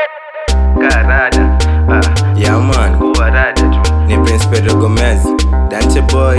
Karada, ah, Yeah man, kuwa rada tu. ni Prince Pedro Gomez, Dante Boy,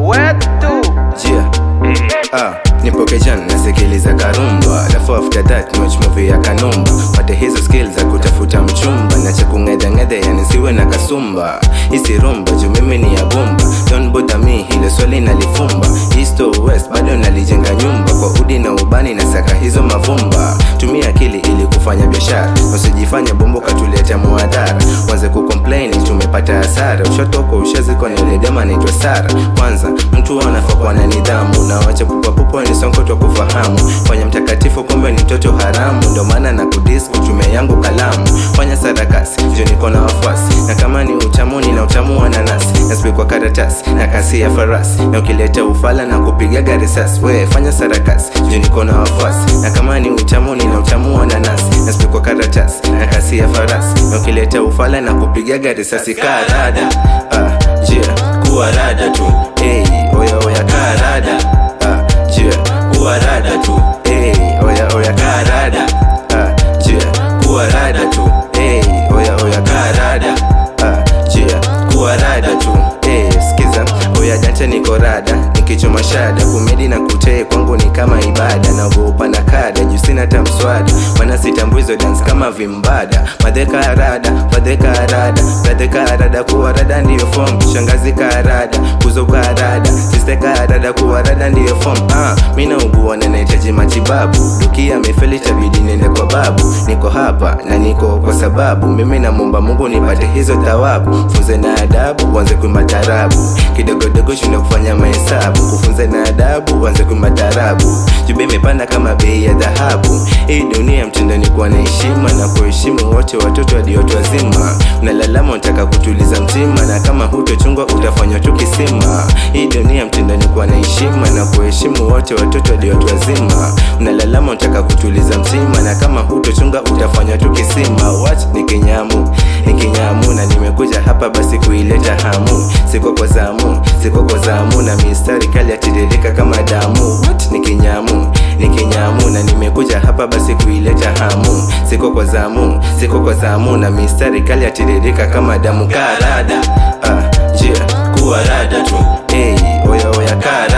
Wetu. Jia. Eh, Ah, nipo kejan nasikiliza karumba alafu after that watch movie ya kanumba pate hizo skills za kutafuta mchumba na cha kung'edhang'edhe yani siwe na kasumba hisi rumba juu mimi ni ya bomba don't bother me hilo swali nalifumba east or west bado nalijenga nyumba kwa udi na ubani na saka hizo mavumba tumia akili ili kufanya biashara usijifanya bombo katuletea muadhara wanze kucomplain tumepata hasara ushatoka ushazikwa na yule dema naitwa sara kwanza mtu anafaa kuwa na nidhamu na wacha pupapupa ni sonkoto kufahamu fanya mtakatifu kumbe ni mtoto haramu ndo maana na kudis kutumia yangu kalamu fanya sarakasi juu niko na wafuasi na kama ni utamu nina utamu wa nanasi nasbi kwa karatasi na kasi ya farasi na ukileta ufala na kupigaga risasi we fanya sarakasi juu niko na wafuasi na kama ni utamu nina utamu wa nanasi nasbi kwa karatasi na kasi ya farasi na ukileta ufala na kupigaga risasi karada ah, jia kuwa rada tu hey, oya oya karada ah, jia kuwa rada tu hey, oya oya karada ah, jia kuwa rada tu hey, oya oya karada ah, jia kuwa rada tu hey, skiza oya jante niko rada nikichoma shada kumedi na kutee kwangu ni kama ibada naogopa na kada juu sina hata mswada mana sitambui hizo dance kama vimbada madheka rada madheka rada madheka rada kuwa rada ndiyo form shangazi karada kuzo karada siste karada kuwa rada ndiyo form ah mimi naugua na nahitaji matibabu dukia amefeli tabidi nende kwa babu niko hapa na niko kwa sababu mimi namwomba Mungu nipate hizo thawabu funze na adabu uanze kuimba tarabu kidogodogo shinde kufanya mahesabu kufunze na adabu uanze kuimba tarabu jube imepanda kama bei ya dhahabu hii dunia mtindo ni kuwa na heshima na kuheshimu wote watoto hadi watu wazima unalalama unataka kutuliza mtima na kama hutochungwa utafanywa tu kisima hii dunia mtindo ni kuwa na heshima na kuheshimu wote watoto hadi watu wazima unalalama unataka kutuliza mtima na kama hutochunga utafanywa tu kisima what ni kinyamu ni kinyamu na nimekuja hapa basi kuileta hamu siko kwa zamu siko kwa zamu na mistari kali yatiririka kama damu what ni kinyamu ni kinyamu na nimekuja hapa basi kuileta hamu siko kwa zamu siko kwa zamu na mistari kali yatiririka kama damu karada ah, jia kuwa rada tu hey, oya oya karada